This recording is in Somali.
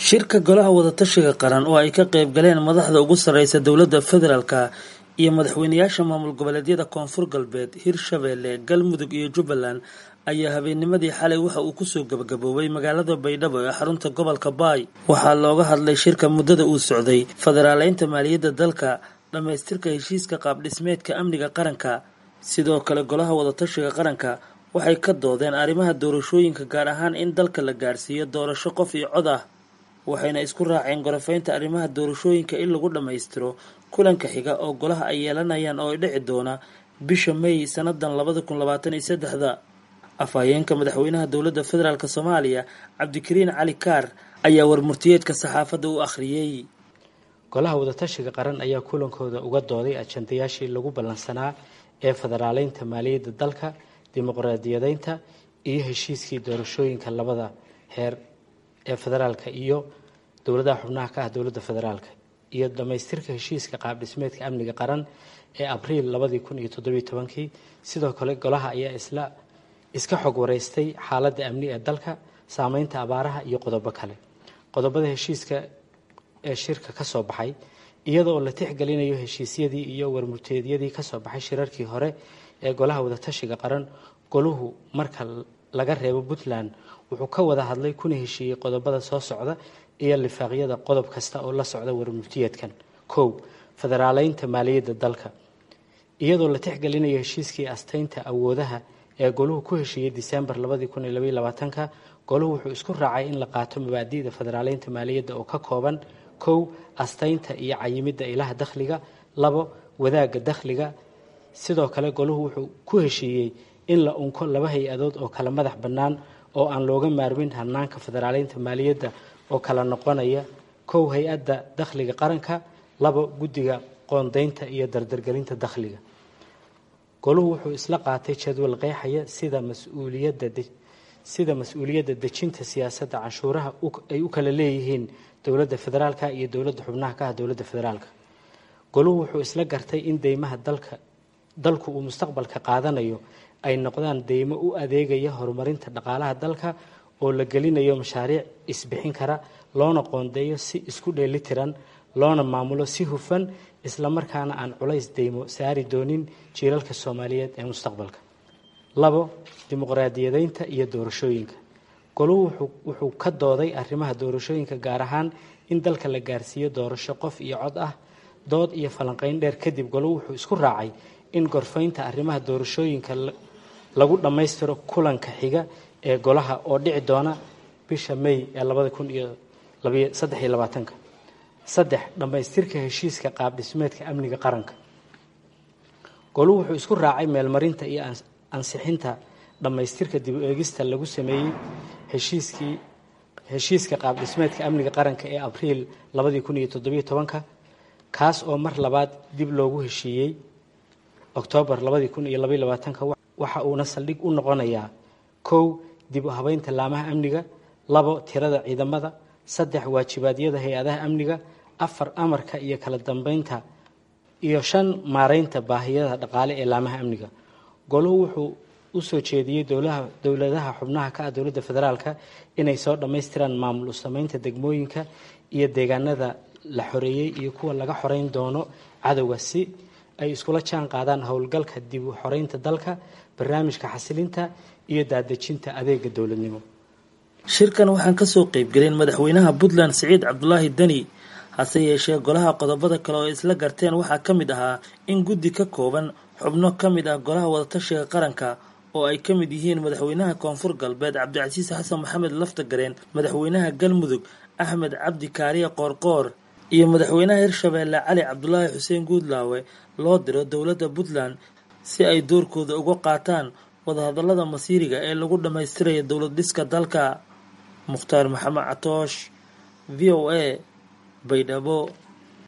shirka golaha wadatashiga qaran oo ay ka qayb galeen madaxda ugu sarreysa dowladda federaalka iyo madaxweynayaasha maamul goboleedyada koonfur galbeed hirshabeelle galmudug iyo jubbaland ayaa habeennimadii xalay waxa uu kusoo gabagaboobay magaalada baydhabo ee xarunta gobolka baay waxaa looga hadlay shirka muddada uu socday federaaleynta maaliyadda dalka dhammaystirka heshiiska qaabdhismeedka amniga qaranka sidoo kale golaha wadatashiga qaranka waxay ka doodeen arrimaha doorashooyinka gaar ahaan in dalka la gaarsiiyo doorasho qof iyo cod ah waxayna isku raaceen gorofaynta arrimaha doorashooyinka in lagu dhammaystiro kulanka xiga oo golaha ay yeelanayaan oo ay dhici doona bisha may sannadan labada kun labaatan iyo saddexda afhayeenka madaxweynaha dowladda federaalk soomaaliya cabdikariin cali kaar ayaa warmurtiyeedka saxaafadda u akhriyey golaha wadatashiga qaran ayaa kulankooda uga dooday ajandayaashii lagu ballansanaa ee federaaleynta maaliyadda dalka dimuqraadiyadeynta iyo heshiiskii doorashooyinka labada heer ee federaalka iyo dowladaha xubnaha ka ah dowladda federaalka iyo dhammaystirka heshiiska qaabdhismeedka amniga qaran ee abriil labadii kun iyo toddobiyo tobankii sidoo kale golaha ayaa isla iska xog wareystay xaaladda amni ee dalka saameynta abaaraha iyo qodobo kale qodobada heshiiska ee shirka ka soo baxay iyadoo la tixgelinayo heshiisyadii iyo warmurteedyadii kasoo baxay shirarkii hore ee golaha wadatashiga qaran goluhu marka laga reebo puntland wuxuu ka wada hadlay kuna heshiiyey qodobada soo socda iyo lifaaqyada qodob kasta oo la socda warmurtiyeedkan kow federaaleynta maaliyadda dalka iyadoo la tixgelinayo heshiiskii asteynta awoodaha ee goluhu ku heshiiyey disembar labadii kun iyo labaiyo labaatanka goluhu wuxuu isku raacay in la qaato mabaadi'da federaaleynta maaliyadda oo ka kooban kow asteynta iyo cayimidda ilaha dakhliga labo wadaagga dakhliga sidoo kale goluhu wuxuu ku heshiiyey in la unko laba hay-adood oo kala madax bannaan oo aan looga maarmin hanaanka federaaleynta maaliyadda oo kala noqonaya kow hay-adda dakhliga qaranka labo guddiga qoondeynta iyo dardargelinta dakhliga goluhu wuxuu isla qaatay jadwal qeexaya sida mas-uuliyadda sida mas-uuliyadda dejinta siyaasadda canshuuraha ay u kala leeyihiin dowladda federaalka iyo dowladda xubnaha ka ah dowladda federaalka goluhu wuxuu isla gartay in deymaha dalka dalku uu mustaqbalka qaadanayo ay noqdaan deymo u adeegaya horumarinta dhaqaalaha dalka oo la gelinayo mashaariic isbixin kara loona qoondeeyo si isku dheelitiran loona maamulo si hufan islamarkaana aan culays deymo saari doonin jiilalka soomaaliyeed ee mustaqbalka labo dimuqraadiyadeynta iyo doorashooyinka goluhu wuxuu ka dooday arrimaha doorashooyinka gaar ahaan in dalka la gaarsiiyo doorasho qof iyo cod ah dood iyo falanqeyn dheer kadib goluhu wuxuu isku raacay in gorfaynta arrimaha doorashooyinka lagu dhammaystiro kulanka xiga ee golaha oo dhici doona bisha may ee labada kun iyo saddex iyo labaatanka saddex dhammaystirka heshiiska qaabdhismeedka amniga qaranka goluhu wuxuu isku raacay meelmarinta iyo ansixinta dhammaystirka dib u eegista lagu sameeyey heshiiskii heshiiska qaabdhismeedka amniga qaranka ee abriil labadii kun iyo toddobiyo tobanka kaas oo mar labaad dib loogu heshiiyey oktoobar labadii kun iyo labaiyo labaatanka waxa uuna saldhig u noqonayaa kow dib u habeynta laamaha amniga labo tirada ciidamada saddex waajibaadyada hay-adaha amniga afar amarka iyo kala dambeynta iyo shan maareynta baahiyada dhaqaale ee laamaha amniga goluhu wuxuu u soo jeediyey dowladaha xubnaha ka ah dowladda federaalka inay soo dhammaystiraan maamul u sameynta degmooyinka iyo deegaanada la xoreeyey iyo kuwa laga xoreyn doono cadowga si ay iskula jaan qaadaan howlgalka dib u xoreynta dalka barnaamijka xasilinta iyo daadejinta adeega dowladnimo shirkan waxaan kasoo qeybgelin madaxweynaha puntland siciid cabdulaahi deni hase yeeshee golaha qodobada kale oo isla garteen waxaa ka mid ahaa in guddi ka kooban xubno ka mid ah golaha wadatashiga qaranka oo ay ka mid yihiin madaxweynaha koonfur galbeed cabdicasiis xasan maxamed laftagareen madaxweynaha galmudug axmed cabdi kaariye qoorqoor iyo madaxweynaha hirshabeelle cali cabdulaahi xuseen guudlaawe loo diro dowladda puntland si ay doorkooda uga qaataan wadahadallada masiiriga ee lagu dhammaystirayo dowlad dhiska dalka mukhtaar maxamed catoosh v o a baydhabo